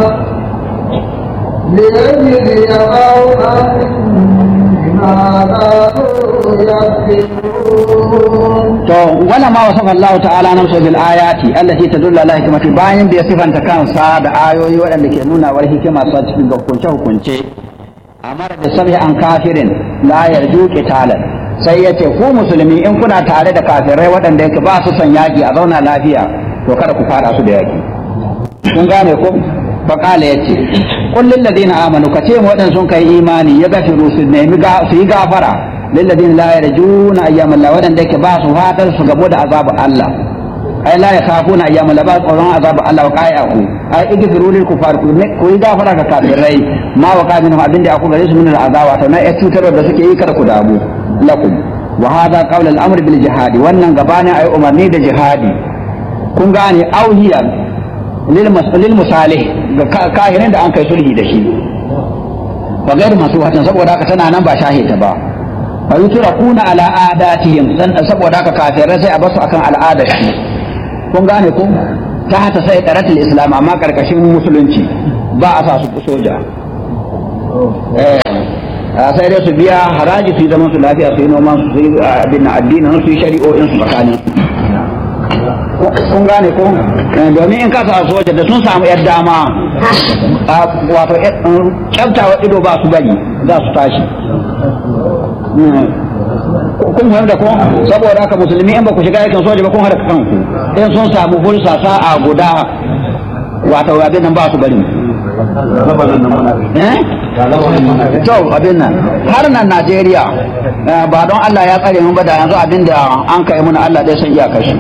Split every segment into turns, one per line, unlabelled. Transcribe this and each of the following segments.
ليجزي قوما بما كانوا يكسبون
to wala ma wasafa Allah ta'ala nafsu bil ayati allati tadullu ala hikmati bayan da ya sifanta kansa da ayoyi waɗanda ke nuna war hikima sa cikin hukunce hukunce amara da sabi an kafirin la yarju qitalan sai yace ku musulmi in kuna tare da kafirai waɗanda yake ba su son yaki a zauna lafiya to kada ku fara su da yaki kun gane ko fa qala yace qul lil ladina amanu kace mu waɗanda sun kai imani ya gafiru su nemi su yi gafara للذين لا يرجون ايام الله ودان دake ba su fatar su gabo da azabu Allah ai la yakhafuna ayyam Allah ba tsoron azabu Allah wa qai'ahu ai igfiru lil kufar ku yi gafara ga kafirai ma wa qaminhum abinda aku gare su min al azaba to na ya cutar da suke yi kada ku damu lakum wa hadha qawl al amr bil jihad wannan gabani ai umarni da jihadi kun gane auhiya lil masalil musalih ga kahirin da an kai sulhi da shi wa gairu masu watan saboda haka tana nan ba shahita ba fa yutrakuna ala adatihim dan saboda haka kafirai sai a basu akan al'adar shi kun gane ko ta hata sai daratul islam amma karkashin musulunci ba a sa su soja eh sai dai su biya haraji su yi zaman su lafiya su yi noman su yi abin addinin su yi shari'o'in su tsakanin kun gane ko domin in ka sa soja da sun samu yar dama wato kyaftawa ido ba su bari za su tashi kun fahimta ko saboda haka musulmi in ba ku shiga aikin soja ba kun haɗa kanku in sun samu hulsa sa'a guda wato abin nan ba su bari to abin nan har nan Najeriya ba don Allah ya tsare mun ba da yanzu abin da an kai mun Allah dai san iya kashi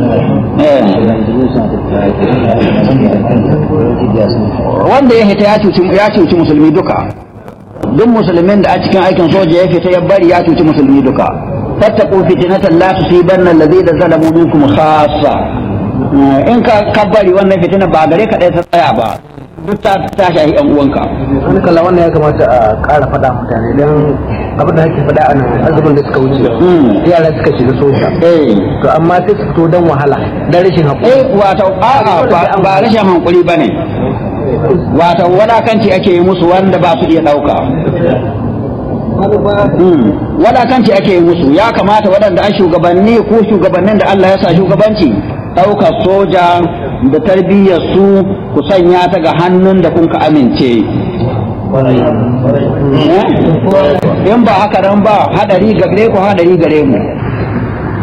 wanda ya hita ya cuci musulmi duka duk musulmin da a cikin aikin soja ya fita ya bari ya cuci musulmi duka fattaqu fitnatan la tusibanna alladhina zalamu minkum khassa in ka kabbari wannan fitina ba gare ka dai ta tsaya ba duk ta ta shahi yan uwanka
wani kalla wannan ya kamata a ƙara faɗa mutane don abin da ake faɗa a nan azumin da suka wuce yara suka shiga soja to amma sai su fito don wahala don rashin haƙuri
eh wato a'a ba rashin hankuri bane wato wadakanci ake yi musu wanda ba su iya ɗauka wadakanci ake yi musu ya kamata waɗanda an shugabanni ko shugabannin da Allah ya sa shugabanci ɗaukar soja da tarbiyyar su ku sanya ta ga hannun da kun ka amince in ba haka nan ba hadari gare ku hadari gare mu